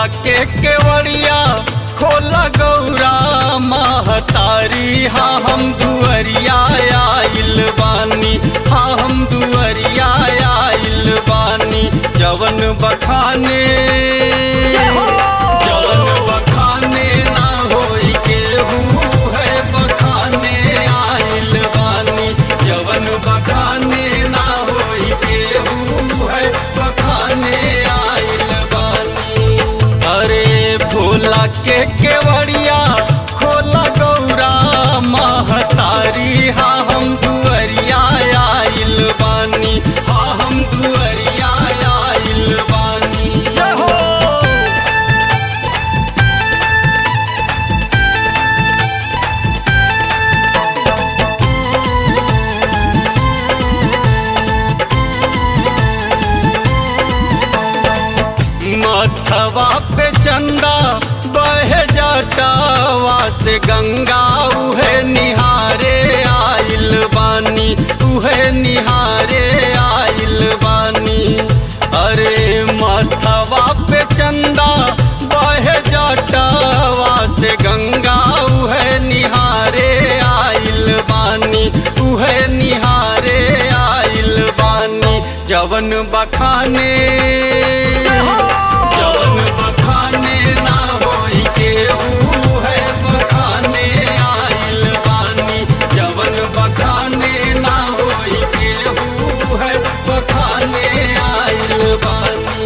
भोला के केवड़िया खोला गौरा महतारी हाँ हम दुअरिया आइल बानी हाँ हम दुअरिया आइल बानी जवन बखाने जवन बखाने ना होई केहू है बखाने आइल बानी जवन बखाने ना होई केहू है बखाने आइल बानी अरे भोला के केवड़िया खोला गौरा महतारी हाँ हम दुअरिया आइल बानी हाँ हम दुअरिया आइल बानी जय हो मथवा पे चंदा बह जटावा से गंगा उहे निहारे आइल बानी उहे निहारे आइल बानी अरे मथवा पे चंदा बह जटावा से गंगा उहे निहारे आइल बानी उहे निहारे आइल बानी जवन बखाने जवन बखाने ना होई केहू है बखाने आइल बानी जवन बखाने ना होई केहू है बखाने आइल बानी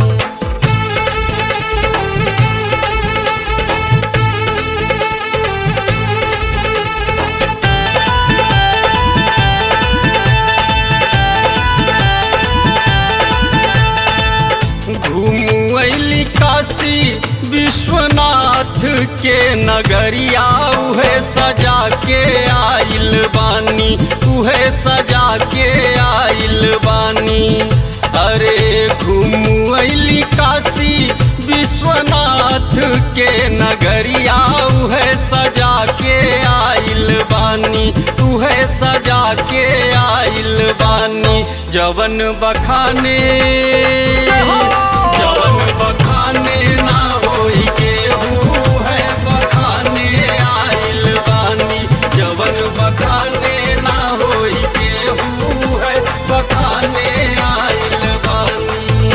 घूमू अली काशी विश्वनाथ के नगरिया उहे सजा के आइल बानी उहे सजा के आइल बानी अरे घूमू अली काशी विश्वनाथ के नगरिया उहे सजा के आइल बानी उहे सजा के आइल बानी जवन बखाने जवन बखाने ना होई केहू है बखाने आइल बानी जवन बखाने ना होई केहू है बखाने आइल बानी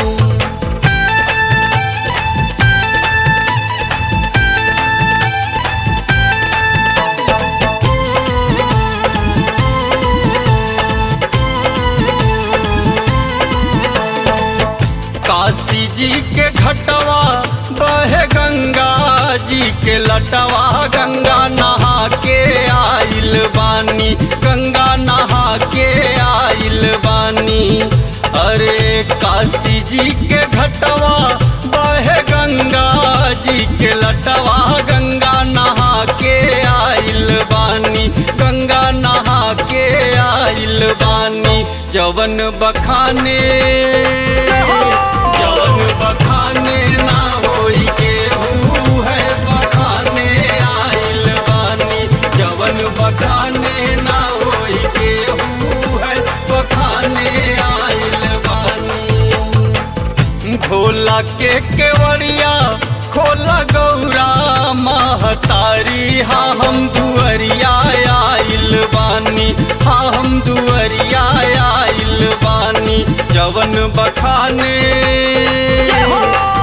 काशी जी के घटवा बहे गंगा जी के लटवा गंगा नहा के आइल बानी गंगा नहा के आइल बानी अरे काशी जी के घटवा बहे गंगा जी के लटवा गंगा नहा के आइल बानी गंगा नहा के आइल बानी जवन बखाने जवन बखाने ना होई केहू है बखाने आइल बानी जवन बखाने ना होई केहू है बखाने आइल बानी भोला के केवड़िया खोला गौरा महतारी हाँ हम दुअरिया आइल बानी हाँ हम दुअरिया आइल बानी जवन बखाने जय हो